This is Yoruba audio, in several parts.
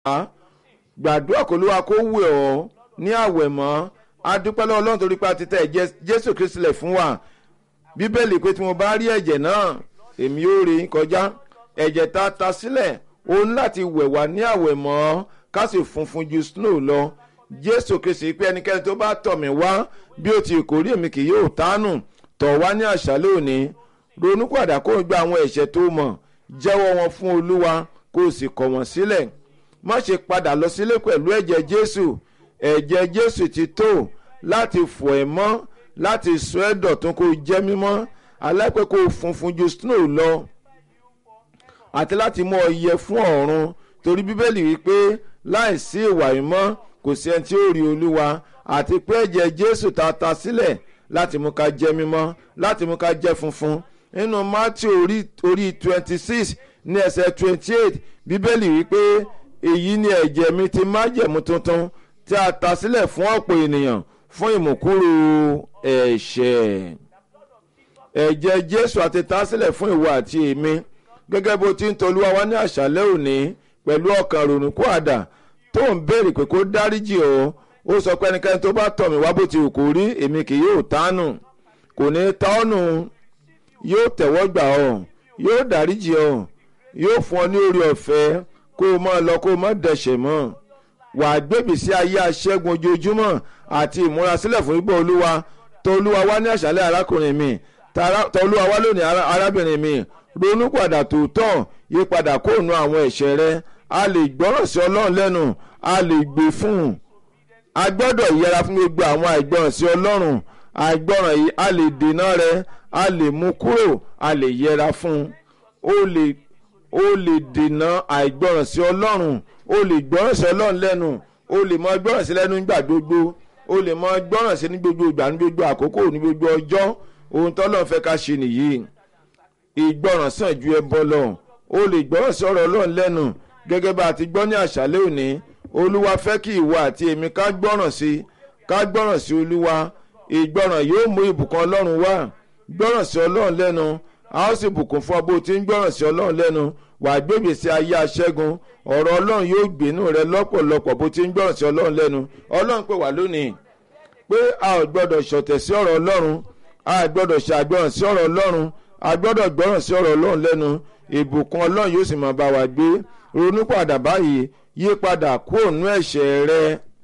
gbàdúrà kó lóra kó wẹ̀ ọ́ ní àwẹ̀ mọ́ adúpẹ́ lọ́wọ́ ọlọ́run torí pé a ti tẹ̀ ẹ̀jẹ̀ jésù kristu lẹ̀ fún wa bíbélì pé tí mo bá rí ẹ̀jẹ̀ náà èmi yóò rí kọjá ẹ̀jẹ̀ tá a ta sílẹ̀ ó ní láti wẹ̀ wá ní àwẹ̀ mọ́ ká sì funfun ju snow lọ jésù kristu pé ẹnikẹ́ni tó bá tọ̀ mí wá bí ó ti kórè èmi kì yóò tánù tọ̀ wá ní àṣálẹ́ òní ronú padà kó o gba àwọn ẹ̀ṣẹ̀ tó mọ̀ jẹ́wọ́ wọn fún olúwa kó o sì kọ̀ wọ́n sílẹ̀ má ṣe padà lọ sílé pẹ̀lú ẹ̀jẹ̀ jésù ẹ̀jẹ̀ jésù ti tó láti fọ̀ ẹ́ mọ́ láti sọ ẹ́ dọ̀tún kó o jẹ́ mímọ́ aláìpẹ́ kó o funfun ju snow lọ àti láti mú ọ yẹ fún ọ̀run torí bíbélì wípé láìsí ìwà ìmọ́ kò sí ẹni tí ó rí olúwa àti pé ẹ̀jẹ̀ jésù ta ta sílẹ̀ láti mú ká jẹ́ mímọ́ láti mú ká jẹ́ funfun nínú matthew orí orí twenty six ní ẹsẹ̀ twenty eight bíbélì wípé èyí ni ẹ̀jẹ̀ mi ti májẹ̀mú tuntun tí a ta sílẹ̀ fún ọ̀pọ̀ ènìyàn fún ìmùkúrò ẹ̀ṣẹ̀ ẹ̀jẹ̀ jésù àti ta sílẹ̀ fún ìwọ àti èmi gẹ́gẹ́ bó ti ń tolúwa wá ní àṣálẹ́ òní pẹ̀lú ọkàn rònúkú àdá tó ń béèrè pé kó dáríjì ọ́ ó sọ pé ẹnikẹ́ni tó bá tọ̀ mí wá bó ti wù kó rí èmi kì yóò tánù kò ní ta ọ́ nù yóò tẹ̀wọ́ gbà ọ́ yóò dáríjì ọ́ yóò fún ọ ní orí ọ̀fẹ́ kó o máa lọ kó o má dẹ̀ṣẹ̀ mọ́ wàá gbèbí sí ayé aṣẹ́gun ojoojúmọ́ àti ìmúrasílẹ̀ fún ibò olúwa tó olúwa wá ní àṣálẹ́ arákùnrin mi tó olúwa wá lónìí arábìnrin mi ronú padà tòótọ́ yí padà kó nu àwọn ẹ̀ṣẹ̀ rẹ a lè gbọ́ràn sí ọlọ́run lẹ́nu a lè gbé fún un a gbọ́dọ̀ yẹra fún gbogbo àwọn àìgbọ́ràn sí ọlọ́run àìgbọ́ràn yìí a lè dènà rẹ a lè mú kúrò a lè yẹra fún un ó lè ó lè dènà àìgbọ́ràn sí ọlọ́run ó lè gbọ́ràn sí ọlọ́run lẹ́nu ó lè mọ gbọ́ràn sí lẹ́nu nígbà gbogbo ó lè mọ gbọ́ràn sí ní gbogbo ìgbà ní gbogbo àkókò ní gbogbo ọjọ́ ohun tọ́lọ́run fẹ́ ká ṣe nìyí ìgbọ́ràn sàn ju ẹbọ lọ ó lè gbọ́ràn sí ọ̀rọ̀ ọlọ́run lẹ́nu gẹ́gẹ́ bá a ti gbọ́ ní àṣálẹ́ òní olúwa fẹ́ kí ìwọ àti èmi ká gbọ́ràn sí ká gbọ́ràn sí olúwa ìgbọ́ràn yóò mú ìbùkún ọlọ́run wá gbọ́ràn sí ọlọ́run lẹ́nu a ó sì bùkún fún ọ bó ti ń gbọ́ràn sí ọlọ́run lẹ́nu wà á gbébè sí ayé aṣẹ́gun ọ̀rọ̀ ọlọ́run yóò gbénú rẹ lọ́pọ̀lọpọ̀ bó ti ń gbọ́ràn sí ọlọ́run lẹ́nu ọlọ́run pè wá lónìí pé a ò gbọ́dọ̀ ṣọ̀tẹ̀ sí ọ̀rọ̀ ọlọ́run a ò gbọ́dọ̀ ṣàgbọ́ràn sí ọ̀rọ̀ ọlọ́run a gbọ́dọ̀ gbọ́ràn sí ọ̀rọ̀ ọlọ́run lẹ́nu ìbùkún ọlọ́run yóò sì máa bá wa gbé ronú padà báyìí yí padà kúrò nú ẹ̀ṣẹ̀ rẹ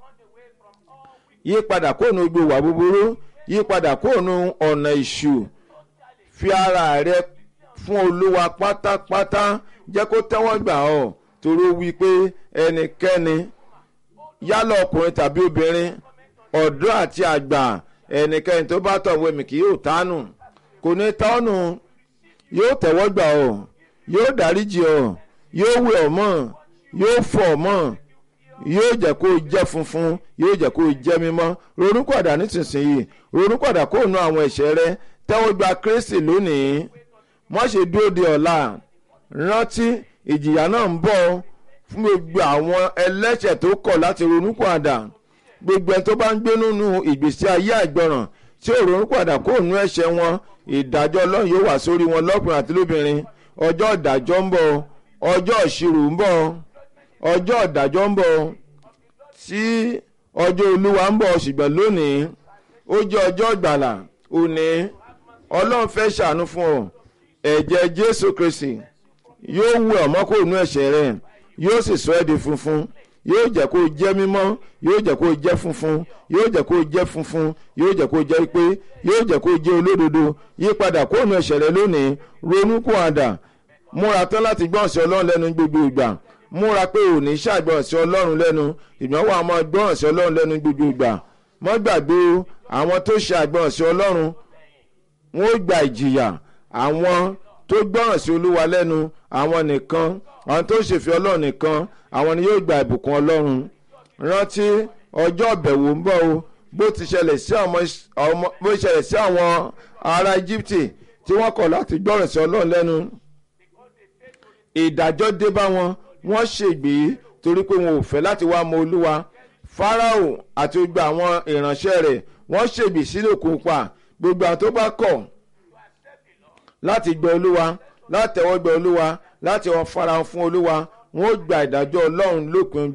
yí padà kúrò nú gbogbo wà búburú yí padà kúrò nú ọ̀nà ìṣù fi ara rẹ fún olúwa pátápátá jẹ́ kó tẹ́wọ́ gbà ọ́ torí wí pé ẹnikẹ́ni yálà ọkùnrin tàbí obìnrin ọ̀dọ́ àti àgbà ẹnikẹ́ni tó bá tọ̀ wẹ̀mí kì yóò tánù kò ní tánù yóò tẹ́wọ́ gbà ọ́ yóò dáríjì ọ́ yóò wẹ̀ ọ́ mọ́ yóò fọ̀ ọ́ mọ́ yóò jẹ́ kó o jẹ́ funfun yóò jẹ́ kó o jẹ́ mímọ́ ronúkọ̀dà nísinsìnyí ronúkọ̀dà kó o nu àwọn ẹ̀ṣẹ̀ rẹ tẹ́wọ́ gba kristi lónìí má ṣe dúró de ọ̀la rántí ìjìyà náà ń bọ̀ fún gbogbo àwọn ẹlẹ́ṣẹ̀ tó kọ̀ láti ronúkọ̀dà gbogbo ẹni tó bá ń gbé nínú ìgbésí ayé àìgbọràn tí ò ronúkọ̀dà kó o nu ẹ̀ṣẹ̀ wọn ìdájọ́ ọlọ́run yóò wà sórí wọn lọ́kùnrin àti lóbìnrin ọjọ́ ìdájọ́ ń bọ̀ ọjọ́ ìṣirò ń bọ̀ ọjọ́ ìdájọ́ ń bọ̀ tí ọjọ́ olúwa ń bọ̀ ṣùgbọ́n lónìí ó jẹ́ ọjọ́ ìgbàlà òní ọlọ́run fẹ́ ṣàánú fún ọ ẹ̀jẹ̀ jésù kristi yóò wù ọ́ mọ́ kó nú ẹ̀ṣẹ̀ rẹ̀ yóò sì sọ ẹ́ di funfun yóò jẹ́ kó jẹ́ mímọ́ yóò jẹ́ kó jẹ́ funfun yóò jẹ́ kó jẹ́ funfun yóò jẹ́ kó jẹ́ pé yóò jẹ́ kó jẹ́ olódodo yípadà kó nú ẹ̀ṣẹ̀ rẹ̀ lónìí ronú kó àdà múra tán láti gbọ́n sí ọlọ́run lẹ́nu gbogbo ìgbà múra pé ò ní ṣàgbọ́n sí ọlọ́run lẹ́nu ìgbọ́n wà máa gbọ́n sí ọlọ́run lẹ́nu gbogbo ìgbà mọ́ gbàgbé àwọn tó ṣàgbọ́n sí ọlọ́run wọn ó gba ìjìyà àwọn tó gbọ́ràn sí olúwa lẹ́nu àwọn nìkan àwọn tó ṣèfẹ́ ọlọ́run nìkan àwọn ni yóò gba ìbùkún ọlọ́run rántí ọjọ́ ìbẹ̀wò ń bọ̀ o bó ti ṣẹlẹ̀ sí àwọn bó ṣẹlẹ̀ sí àwọn ará Íjíbítì tí wọ́n kọ̀ láti gbọ́ràn sí ọlọ́run lẹ́nu ìdájọ́ dé bá wọn wọ́n ṣègbè torí pé wọn ò fẹ́ láti wá mọ olúwa Fáráò àti gbogbo àwọn ìránṣẹ́ rẹ̀ wọ́n ṣègbè sílẹ̀ òkun pa gbogbo àwọn tó bá kọ̀ láti gbọ́ olúwa láti tẹ̀wọ́ gbọ́ olúwa láti wọn farahàn fún olúwa wọn ó gba ìdájọ́ ọlọ́run lópin